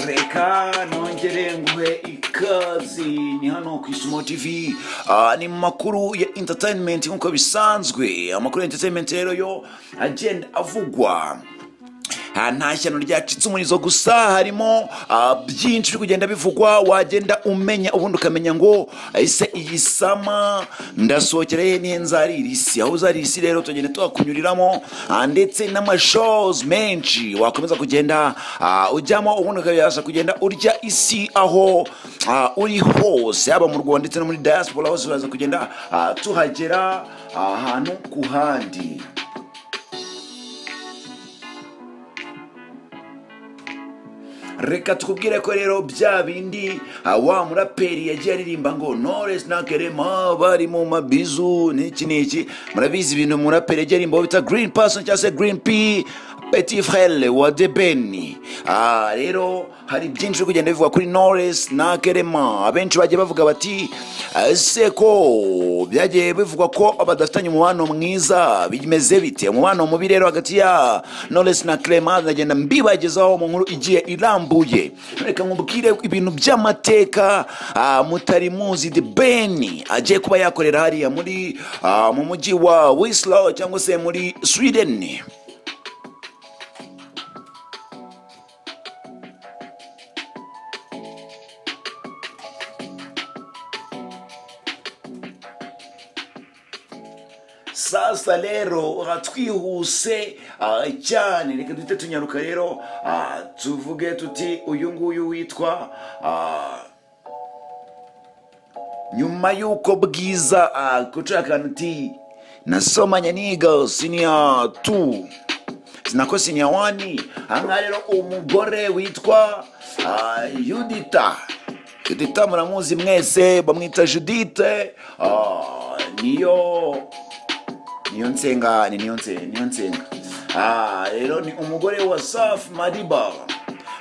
reka nongere nguhe ikazi ni hano ku isumo tv Ah, ni mu makuru ya entertainment nk'uko bisanzwe amakuru ya entertainment rero yo agenda avugwa Ah, nta shyano ryacitse umurizo gusa harimo ah, byinshi biri kugenda bivugwa wagenda umenya ubundi ukamenya ngo ese iyi sama ndasohokera he nihe nzarira isi aho uzarira isi rero tugenda tuhakunyuriramo ah, ndetse n'amashows menshi wakomeza kugenda ah, ujyamo ubundi ukabasha kugenda urya isi aho ah, uri hose haba mu rwanda ndetse no muri diaspora hose uraza kugenda ah, tuhagera ahantu ku handi reka tukubwire ko rero bya bindi ah, wa muraperi yagiye aririmba ngo knowless na kerema bari mu mabizu n'iki n'iki murabizi ibintu muraperi yagiye aririmba bita green person cyangwa se green p petit frere wa debeni Ah, rero hari byinshi biri kugenda bivugwa kuri knowless na kerema abenshi bagiye bavuga bati "Ah, ese ko byagiye bivugwa ko badafitanye umubano mwiza bimeze bite umubano mubi rero hagati ya knowless na kerema nagenda mbibagezaho mu nkuru igiye irambuye reka nkubwire ibintu by'amateka ah, mutari muzi the ben agiye kuba yakorera hariya muri ah, mu mujyi wa wislow cyangwa se muri sweden sasa rero aha twihuse ah, cyane reka duhite tunyaruka rero ah, tuvuge tuti uyu nguyu witwa ah, nyuma y'uko bwiza kuca akantu ti nasomanye n'iga siniya tu sinako siniya wani ahangaha rero umugore witwa ah, yudita yudita muramuzi mwese bamwita judite ah, niyo niyo nsenga ni niyo nsenga niyo nsenga Ah, rero ni umugore wa safi madiba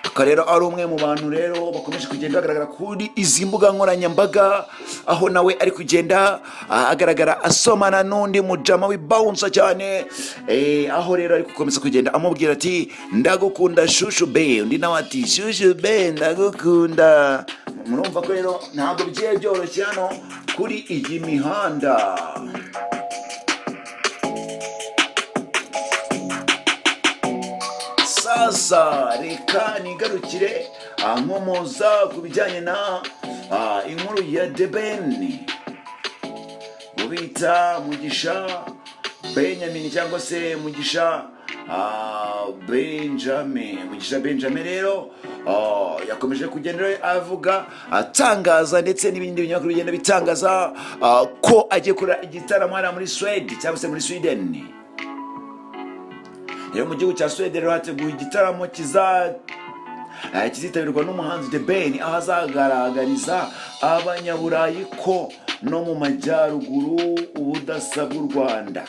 akaba rero ari umwe mu bantu rero bakomeje kugenda bagaragara kuri izi mbuga nkoranyambaga aho nawe ari kugenda ah, agaragara asomana n'undi mujama w'ibawunsa cyane Eh, aho rero ari gukomeza kugenda amubwira ati ndagukunda shushu be undi nawe ati shushu be ndagukunda murumva ko rero ntabwo bigiye byoroshye hano kuri iyi mihanda sasa reka nigarukire ah, nkomoza ku bijyanye na ah, inkuru ya debeni mubita mugisha benjamin cyangwa se mugisha ah, benjamin mugisha benjamin rero ah, yakomeje kugenda rero avuga atangaza ndetse n'ibindi binyamakuru bigenda bitangaza ah, ko agiye kurera igitaramo hariya muri swedi cyangwa se muri sweden rero mu gihugu cya swede rero hateguwe igitaramo kiza eh, kizitabirwa n'umuhanzi the ben aho azagaragariza abanyaburayi ko no mu majyaruguru ubudasa bw'u rwanda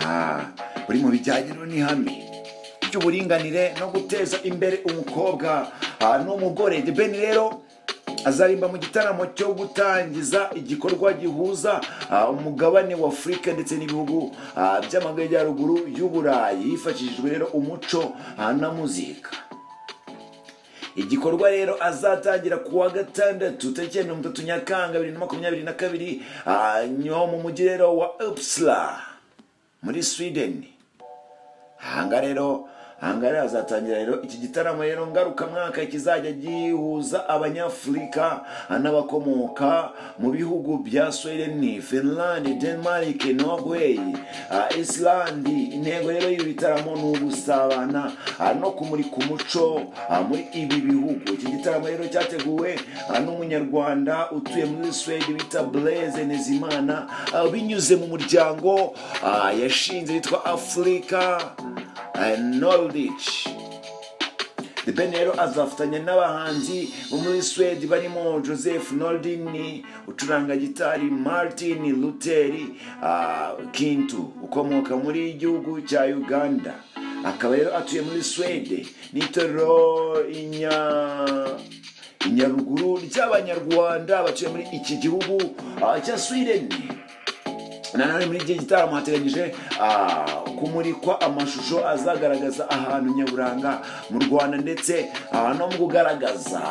Ah, buri mu bijyanye n'ihame ry'uburinganire no guteza imbere umukobwa ah, n'umugore the ben rero azarimba mu gitaramo cyo gutangiza igikorwa gihuza ah, umugabane wa afurika ndetse n'ibihugu ah, by'amajyaruguru y'uburayi hifashishijwe rero umuco ah, na muzika igikorwa rero azatangira ku wa gatandatu tariki ya mirongo itatu nyakanga bibiri na makumyabiri na kabiri ah, nyo mu mujyi rero wa upsala muri sweden ahanga rero ahanga rero hazatangira rero iki gitaramo rero ngarukamwaka kizajya gihuza abanyafurika n'abakomoka mu bihugu bya sweden finland denmark norway ah, iceland intego rero y'ibi bitaramo ni ugusabana ah, no kumurika umuco ah, muri ibi bihugu iki gitaramo rero cyateguwe ah, n'umunyarwanda utuye muri sweden bita blaise nezimana ah, binyuze mu muryango ah, yashinze witwa afurika Norwich ben rero azafatanya n'abahanzi bo muri swede barimo joseph nordin ucuranga gitari martin luteri ah, kintu ukomoka muri igihugu cya uganda akaba rero atuye muri swede n'itorero inya inyaruguru ry'abanyarwanda batuye muri iki gihugu ah, cya sweden nanone muri iki gitaramo hateganyije ah, kumurikwa amashusho azagaragaza ahantu nyaburanga mu rwanda ndetse ah, no mu kugaragaza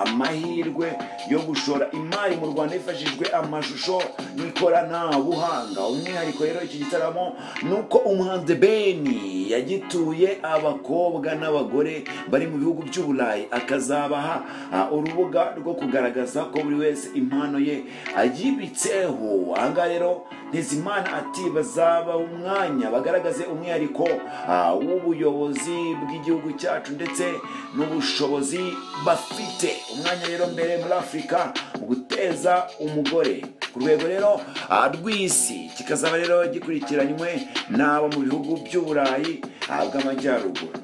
amahirwe yo gushora imari mu rwanda hifashishijwe amashusho n'ikoranabuhanga umwihariko rero iki gitaramo ni uko umuhanzi beni yagituye abakobwa n'abagore bari mu bihugu by'uburayi akazabaha ah, urubuga rwo kugaragaza ko buri wese impano ye ayibitseho ahangaha rero ntizimana ati bazaba umwanya bagaragaze umwihariko ah, w'ubuyobozi bw'igihugu cyacu ndetse n'ubushobozi bafite umwanya rero mbere muri afurika mu guteza umugore ku rwego rero ah, rw'isi kikazaba rero gikurikiranywe n'abo mu bihugu by'uburayi ah, bw'amajyaruguru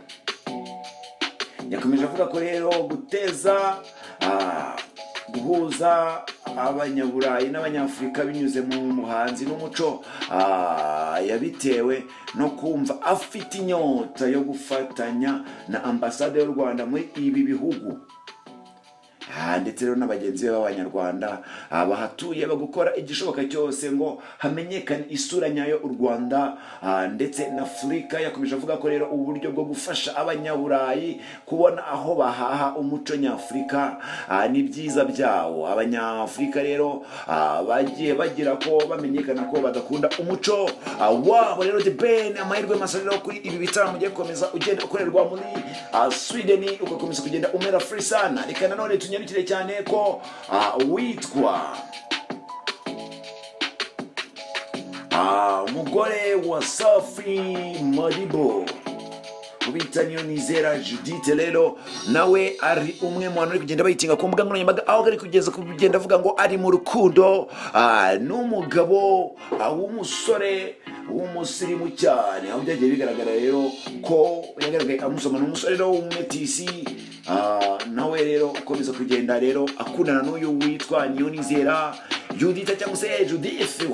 yakomeje avuga ko rero guteza ah, guhuza abanyaburayi n'abanyafurika binyuze mu muhanzi n'umuco ah, yabitewe no kumva afite inyota yo gufatanya na ambasade y'u rwanda muri ibi bihugu Ah, ndetse rero na bagenzi be b'abanyarwanda ah, bahatuye bagukora igishoboka cyose ngo hamenyekane isura nyayo u rwanda ah, ndetse na afurika yakomeje avuga ko rero uburyo bwo gufasha abanyaburayi kubona aho bahaha umuco nyafurika ah, ni byiza byawo abanyafurika rero ah, bagiye bagira ko bamenyekana ko badakunda umuco ah, wabo rero the ben amahirwe masa rero kuri ibi bitaramo ugiye gukomeza ugenda ukorerwa muri ah, sweden ugakomeza kugenda umera free sana reka nanone tunyarukire cyane ko ah, witwa ah, umugore wa safi maribo ubita niyo nizera judite rero nawe ari umwe mu bantu bari kugenda bayitinga ku mbuga nkoranyambaga aho ari kugeza ku kugenda avuga ngo ari mu rukundo ah, n'umugabo ah, w'umusore w'umusirimu cyane aho byagiye bigaragara rero ko yagaragaye amusoma ni umusore rero w'umumetisi Ah, nawe rero ukomeza kugenda rero akundana n'uyu witwa niyonizera judita cyangwa se judith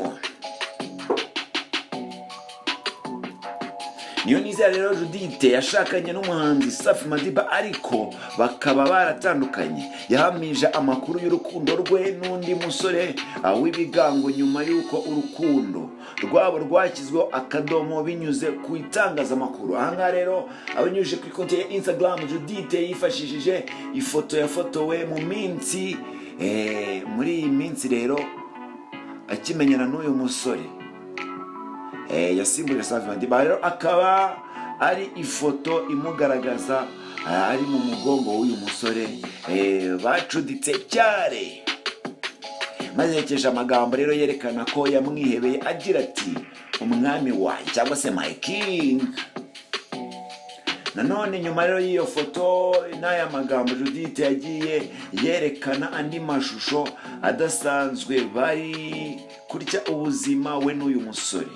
niyonizera rero judite yashakanye n'umuhanzi safi madiba ariko bakaba baratandukanye yahamije amakuru y'urukundo rwe n'undi musore ah, w'ibigango nyuma y'uko urukundo rwabo rwashyizweho akadomo binyuze ku itangazamakuru ahangaha rero abinyujije ku ikonti ya instagram judite yifashishije ifoto yafotowe mu minsi eh, muri iyi minsi rero akimenyana n'uyu musore eh, yasimbuje Safi Madiba rero akaba ari ifoto imugaragaza ah, ari mu mugongo w'uyu musore eh, bacuditse cyare maze yekeje amagambo rero yerekana ko yamwihebeye agira ati umwami wanjye cyangwa se my king nanone nyuma rero y'iyo foto n'aya magambo judite yagiye yerekana andi mashusho adasanzwe bari kurya ubuzima we n'uyu musore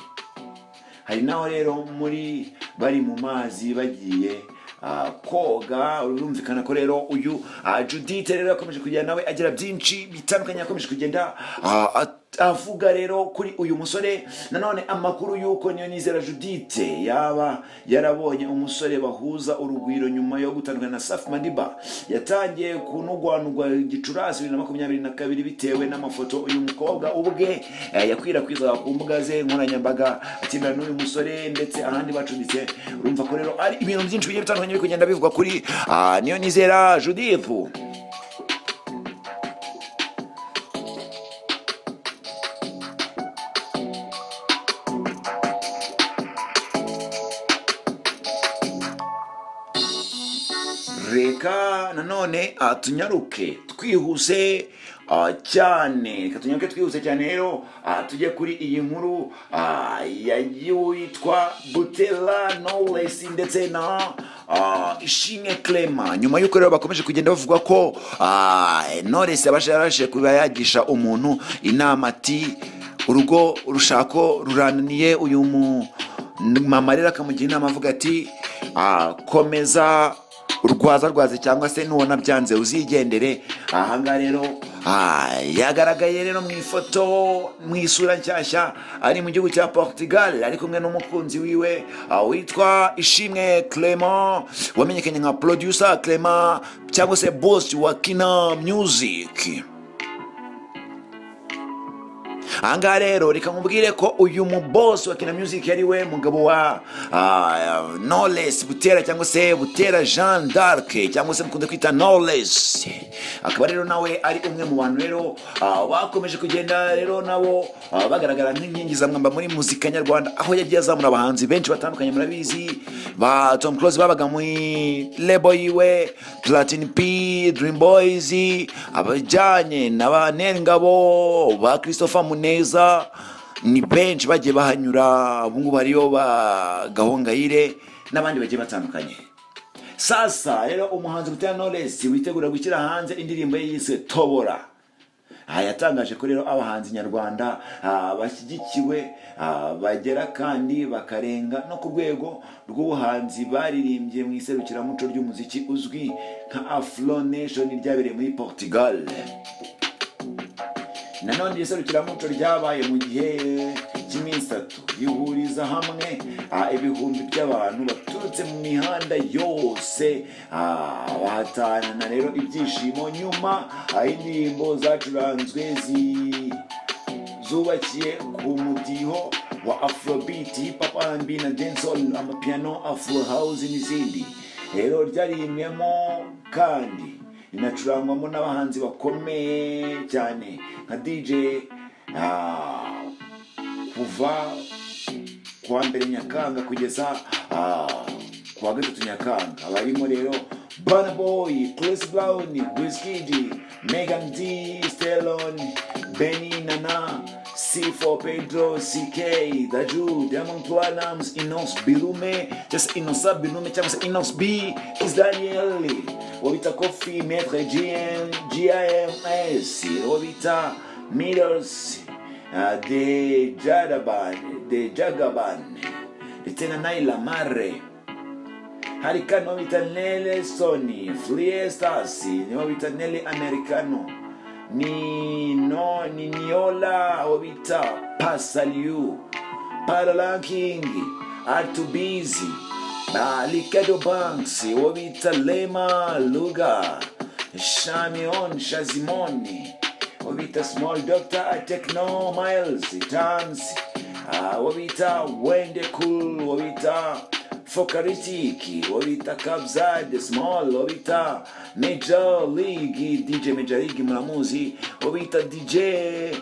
hari naho rero muri bari mu mazi bagiye ah, koga urumvikana ko rero uyu ah, judite rero yakomeje kugenda nawe agira byinshi bitandukanye yakomeje kugenda ah, at- avuga rero kuri uyu musore nanone amakuru y'uko niyo nizera judite yaba yarabonye umusore bahuza urugwiro nyuma yo gutandukana na safi madiba yatangiye kunugwanugwa gicurasi bibiri na makumyabiri na kabiri bitewe n'amafoto uyu mukobwa ubwe eh, yakwirakwizaga ku mbuga ze nkoranyambaga akina n'uyu musore ndetse ahandi bacumbitse urumva ko rero ari ibintu byinshi bigiye bitandukanye biri kugenda bivugwa kuri ah, niyo nizera judipfu reka nanone ah, tunyaruke twihuse ah, cyane reka tunyaruke twihuse cyane rero ah, tujye kuri iyi nkuru ah, ya yitwa butera knowless ndetse na ah, ishimwe clema nyuma y'uko rero bakomeje kugenda bavuga ko ah, knowless yabasha yarabashije kuba yagisha umuntu inama ati urugo urushako rurananiye uyu mu mama rero akamugira inama avuga ati ah, komeza urwaza rwaze cyangwa se nubona byanze uzigendere ahangaha rero ah, yagaragaye rero mu ifoto mu isura nshyashya ari mu gihugu cya portugal ari kumwe n'umukunzi wiwe ah, witwa ishimwe clement wamenyekanye nka producer clement cyangwa se boss wa kina music ahangaha rero reka nkubwire ko uyu mubosi wa kina music ari we mugabo wa ah, knowless butera cyangwa se butera jean d'arc cyangwa se mukunze kwita knowless akaba rero nawe ari umwe mu bantu rero ah, bakomeje kugenda rero nabo ah, bagaragara nk'inkingi za mwamba muri muzika nyarwanda aho yagiye azamura abahanzi benshi batandukanye murabizi ba tom close babaga muri lebo yiwe platin p dream boys abajyanye na ba ngabo ba christopher muneza ni benshi bagiye bahanyura ubungubu hariyo ba gahongayire n'abandi bagiye batandukanye sasa rero umuhanzi butera knowless witegura gushyira hanze indirimbo ye yise tobora aha yatangaje ko rero abahanzi nyarwanda ah, bashyigikiwe ah, bagera kandi bakarenga no ku rwego rw'ubuhanzi baririmbye mu iserukiramuco ry'umuziki uzwi nka afro nation ryabereye muri portugal nanone iri serukiramuco ryabaye mu gihe cy'iminsi itatu rihuriza hamwe ah, ibihumbi by'abantu baturutse mu mihanda yose ah, bahatanana rero ibyishimo nyuma ah, indirimbo zacuranzwe zi zubakiye ku mudiho wa afrobeat hip hop R&B na dancehall amapiano afro house n'izindi rero ryaririmbwemo kandi rinacurangwamo n'abahanzi bakomeye cyane nka dj ah, kuva ku wa mbere nyakanga kugeza ah, ku wa gatatu nyakanga barimo rero Burna Boy, Chris Brown, Wizkid, Megan D, Stellon, Benny Nana, C4 Pedro, CK, Daju, Diamond Platnumz, Inos Bilume, just Inosa Bilume, cyangwa se Inos B, Kiss Daniel, Wabita Kofi, Maître GM, GIMS, Wabita Middles, uh, De Jadaban, De Jagaban, ndetse na Naila Mare, hari kano bita nele soni friestas niho bita nele americano ni no ni niola abo bita pasaliu paralanking artubizi balikado banks abo bita lema luga shamion shazimoni abo bita small doctor techno miles tans abo bita wende cool abo bita Fokaritiki, Obita Kabzad, Small, Obita Major League, DJ Major League muramuzi, Obita DJ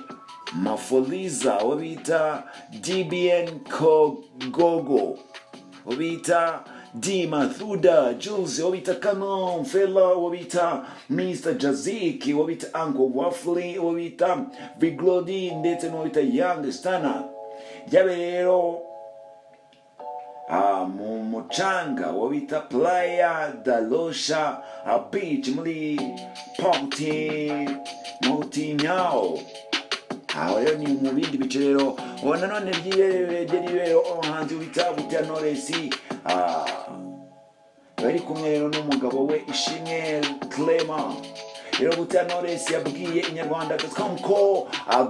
Mafoliza, Obita DBN Kogogo, Obita D Mathuda, Jules, Obita Canon, Fela, Obita Mr. Jaziki, Obita Uncle Waffly, Obita Biglodi, ndetse n'Obita Young Stana. Jabe rero Ah, mu mucanga wo bita playa dalosha ah, beach muri pauti mutinyawo aho ah, rero ni mu bindi bice rero ubu nanone ry'ibereberye rero umuhanzi wita butera noresi bari kumwe rero n'umugabo we ishimwe clement rero butera noresi yabwiye inyarwanda com ko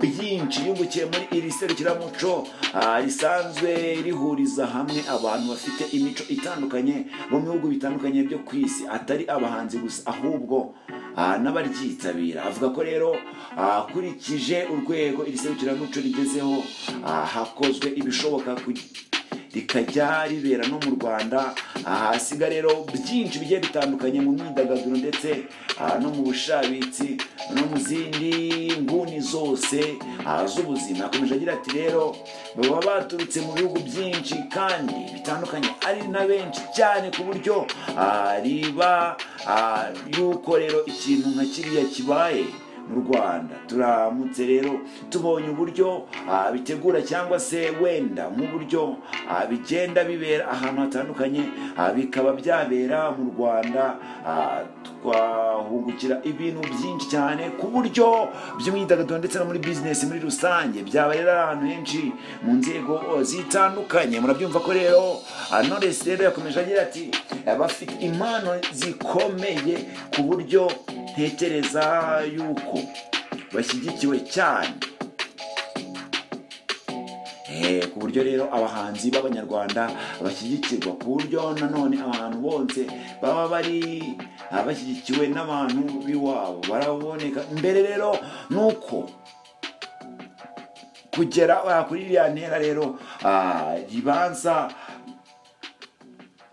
byinshi yungukiye muri iri serukiramuco ah, risanzwe rihuriza hamwe abantu bafite imico itandukanye bo mu bihugu bitandukanye byo ku isi atari abahanzi gusa ahubwo ah, n'abaryitabira avuga ko rero ah, akurikije urwego iri serukiramuco rigezeho ah, hakozwe ibishoboka kugira rikajya ribera no mu rwanda ahasiga rero byinshi bigiye bitandukanye mu myidagaduro ndetse ah, no mu bushabitsi no mu zindi nguni zose ah, z'ubuzima akomeje agira ati rero baba baturutse mu bihugu byinshi kandi bitandukanye ari na benshi cyane ku buryo ah, riba ah, yuko rero ikintu nka kiriya kibaye mu rwanda turamutse rero tubonye uburyo ah, bitegura cyangwa se wenda mu buryo ah, bigenda bibera ahantu hatandukanye ah, bikaba byabera mu rwanda ah, twahungukira ibintu byinshi cyane ku buryo by'imyidagaduro ndetse no muri bizinesi muri rusange byaba rero ahantu henshi mu nzego zitandukanye murabyumva ko rero ah, knowless rero yakomeje agira ati abafite impano zikomeye ku buryo ntekereza yuko bashyigikiwe cyane Eh, ku buryo rero abahanzi b'abanyarwanda bashyigikirwa ku buryo nanone abantu bose baba bari ah, bashyigikiwe n'abantu b'iwabo baraboneka mbere rero ni uko kugera ah, kuri iriya ntera rero ah, ribanza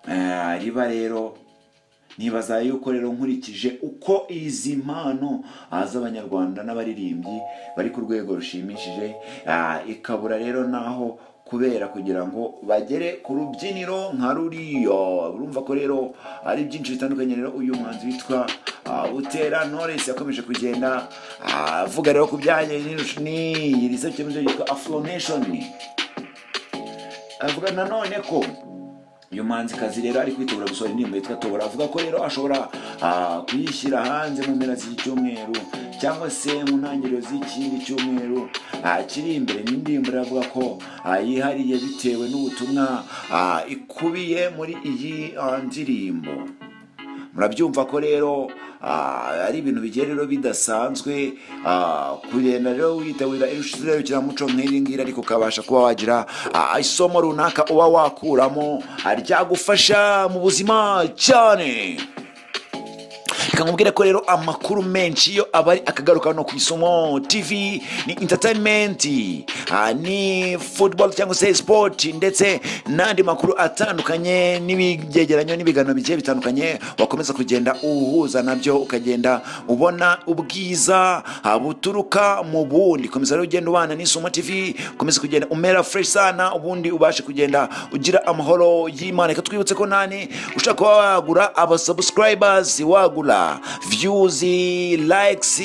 Ah, riba rero nibaza yuko rero nkurikije uko izi mpano ah, z'abanyarwanda n'abaririmbyi bari ku rwego rushimishije ah, ikabura rero naho kubera kugira ngo bagere ku rubyiniro nka ruriya urumva ko rero ari byinshi bitandukanye rero uyu muhanzi witwa ah, butera knowless yakomeje kugenda ah, avuga rero ku bijyanye n'irusha- n'iyi risepushoni yitwa afro nation avuga nanone ko uyu muhanzikazi rero ari kwitegura gusohora indirimbo yitwa tobora avuga ko rero ashobora ah, kuyishyira hanze mu mpera z'iki cyumweru cyangwa se mu ntangiriro z'ikindi cyumweru ah, kiri imbere ni indirimbo rero avuga ko ah, yihariye bitewe n'ubutumwa ah, ikubiye muri iyi ah, ndirimbo murabyumva ko rero ah, ari ibintu bigiye rero bidasanzwe ah, kugenda rero witabira irushirerekeramuco nk'iri ngiri ariko ukabasha kuba wagira ah, isomo runaka uba wakuramo ah, ryagufasha mu buzima cyane reka nkubwire ko rero amakuru menshi yo aba ari akagaruka hano ku isomo tv ni entertainment ah, ni football cyangwa se sport ndetse n'andi makuru atandukanye n'ibyegeranyo n'ibiganiro bigiye bitandukanye wakomeza kugenda uhuza nabyo ukagenda ubona ubwiza ah, buturuka mu bundi komeza rero ugenda ubana n'isomo tv ukomeza kugenda umera fresh sana ubundi ubashe kugenda ugira amahoro y'imana reka twibutse ko nani ushaka kuba wagura abasubscribers wagura views likes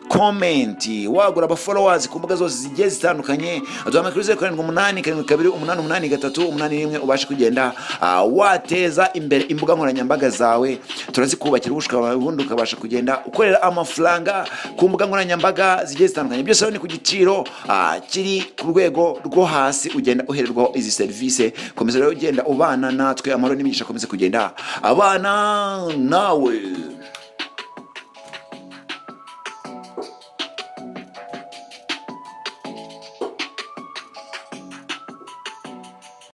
comment wagura abafollowers ku mbuga zose zigiye zitandukanye duhamya kuri zeru karindwi umunani karindwi kabiri umunani umunani gatatu umunani rimwe ubashe kugenda ah, wateza imbere imbuga nkoranyambaga zawe turazikubakira ubushaka bwawe, ubundi ukabasha kugenda ukorera amafaranga ku mbuga nkoranyambaga zigiye zitandukanye byose rero ni ku giciro ah, kiri ku rwego rwo hasi ugenda uhererwaho izi serivisi komeza rero ugenda ubana natwe amahoro n'imigisha akomeze kugenda abana nawe